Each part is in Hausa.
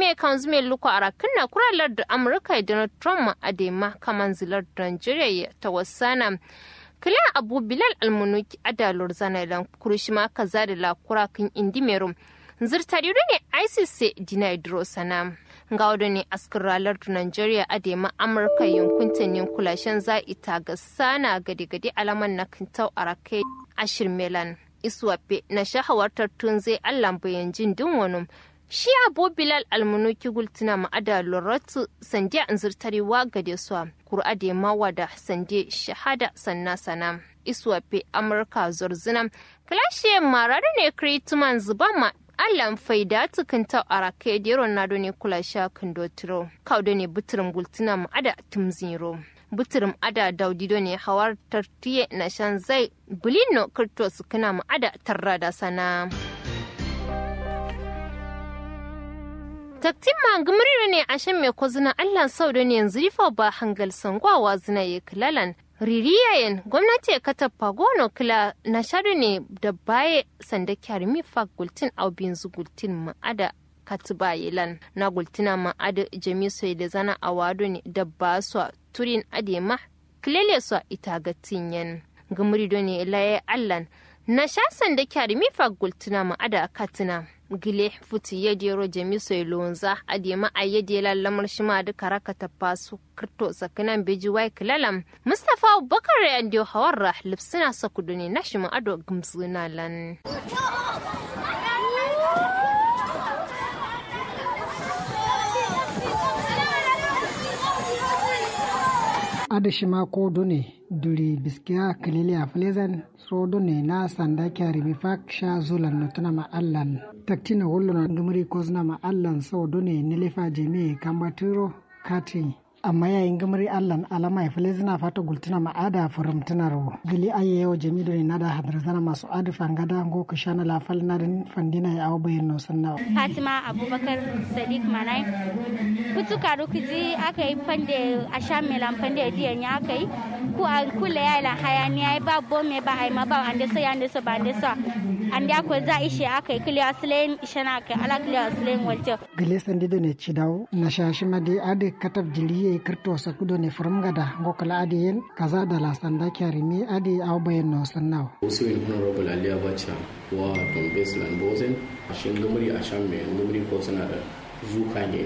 ne kan zume luko arakin na kuralar da amurka donald trump a dema kaman zilar da nigeria ta wasana kila abu bilal almunuki adalur zanailan kurishima kaza da lakura kan indimerum zirtariru ne isis dina idro sana ga wadda ne askar ralar nigeria a dema amurka yankuntan yankulashen za ita ga sana gade-gade alaman na kintau arakai ashir melan iswafe na shahawartar tun zai allan bayan jin din wani shi abu bilal almunuki gultuna ma'ada loratu sandiya an zirtarewa gade su kur'a da mawa da sande shahada sanna sana iswafe amurka zorzina kalashe marar ne krituman zuba ma allan faida tukunta a rake da ronaldo ne kula sha kandotiro kaudo ne buturin gultuna ma'ada tumziro buturum ada daudido ne hawar tartiye na shan zai bulino kirto su kana mu ada tarra da sana taktin ma gumriro ne a shan mai kwazina allah sau da ne yanzu rifa ba hangal sangwawa zina ya kilalan ririyayen gwamnati ya kata pagono kila na shaɗu ne da baye sanda kyarmi fa gultin aubin zugultin ma'ada katiba yelan na gultina ma'ada jami'ai da zana a wado ne da ba su turin adema kilele su ita ga tinyen gumri ne laye allan na shasan da kyari mifa gultuna ma ada katina gile futi ya dero jami soy lonza adema a yadi lallamar shi ma duka raka ta fasu kirto sakanan beji wai kilalam mustafa bakar ya ndiyo hawarra lipsina sakudu ne na shi ma ado gumsuna lan adashima ko done duri biskiya kalili a flezan so done na sanda kyari mi fak sha zulan notuna ma allan taktina wollo na dumuri kozna ma allan so done nilifa jemi kambatiro kati amma yayin gamari allan alama ya flezna fata gultuna ma ada furamtunaro gili aye yau jemi done nada hadrazana masu adu fangada ngo kushana la fal nadin fandina ya awabayin no sanna fatima abubakar sadiq manai kutuka rukuji aka yi fande a sha melan fande diyan ya aka yi ku a kula ya la hayaniya ya ba bome ba ai ma ba ande so ya ande so ba ande so ande ko za ishe aka yi kiliya silen ishe na aka ala kiliya silen walto gile sandi do ne cidaw na shashi madi ade katab jiliye kirto sakudo ne furum gada ngokala ade yen kaza da la sanda kyari mi ade aw bayen no sannaw usiwin honorable aliya bacha wa dombes lanbozen shin gumuri a shan mai gumuri ko suna da zuka ne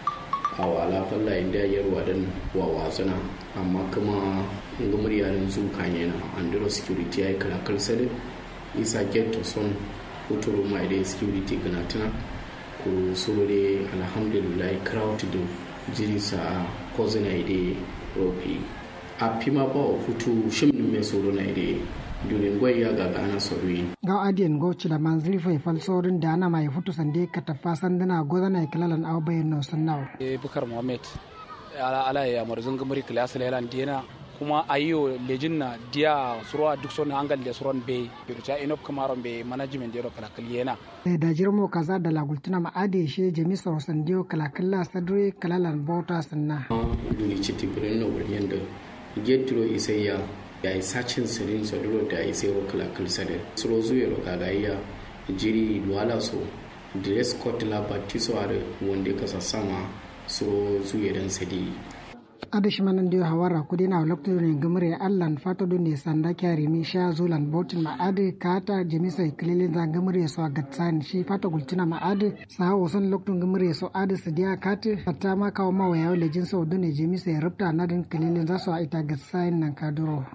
a wala falla inda yarwa dan wa wasuna amma kuma gumuri yarin zuka ne na andro security ya yi kalakal sade isa get to son uturu mai da security gana tana ku sore alhamdulillah crowd do jiri sa kozina ide ropi a pima ba o futu shimnin mai soro na ide durin gwai ya gaga ana sorwi ga adiyan go chila manzili fai fal sorin da ana mai futu sande ka tafa sandana gozana kilalan aw bayin no sannaw e bukar muhammad ala ala ya marzun gamari kilas lelan dina kuma ayo lejin na dia surwa duk son angal de suron be bircha inop kamaron be management de kala kaliyena da jirmo kaza da lagultuna ma ade she jami so sandiyo kala kala sadre kalalan bota sanna duri chiti birnin wuriyan da getro isayya ya yi sacin sirin saduro da ya sai kala kal sade suro zuye ro kaga iya jiri duwala so dress code la batiso are wonde kasa sama suro zuye dan sadi adashi manan dio hawara kudi na lokto ne gamre allan fata do ne sanda kyari mi sha zulan botin ma ade kata jemisa ikilele za gamre so gatsan shi fata gultina ma ade sa o son lokto gamre so ade su dia kate hatta ma kawo ma waya wale jin so do ne jemisa ya rubta na din kilele za su a ita gatsan nan kaduro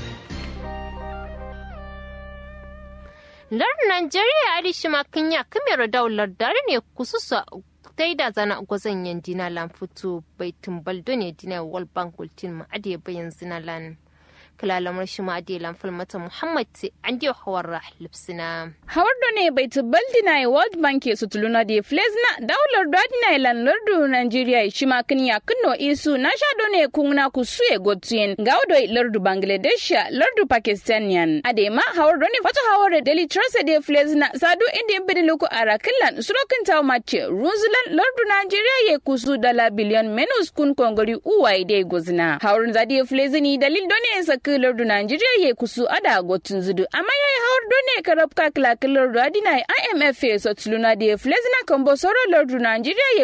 lar Najeriya adishi ma kinya kimero daular dare ne kususa dai da zana gwazon yan dina lan fito bai tumbal ne dina wal bank gultin ma ade bayan zina lan kalalamar shi ma ade lan falmata muhammad te an dio hawar rah lipsina hawar do ne bai tumbal dina world bank su tuluna de flezna daular do dina lan lardu nigeria shi ma kinya kinno isu na sha do ne kunna ku suye gotien gaudo lardu bangladesh lardu pakistanian ade ma hawar do ne fata hawar daily trust de flezna sadu inde bediluku arakilan surokin taw mace runzulan lardu nigeria ye kusu dala biliyon menus kun kongori uwai de gozna hawar zadi flezini dalil do ne sak lardu nigeria ye kusu ada gotun zudu amma yayi hawar do ne karab ka kila lardu adina imf ye sotluna de flezna kombo soro lardu nigeria ye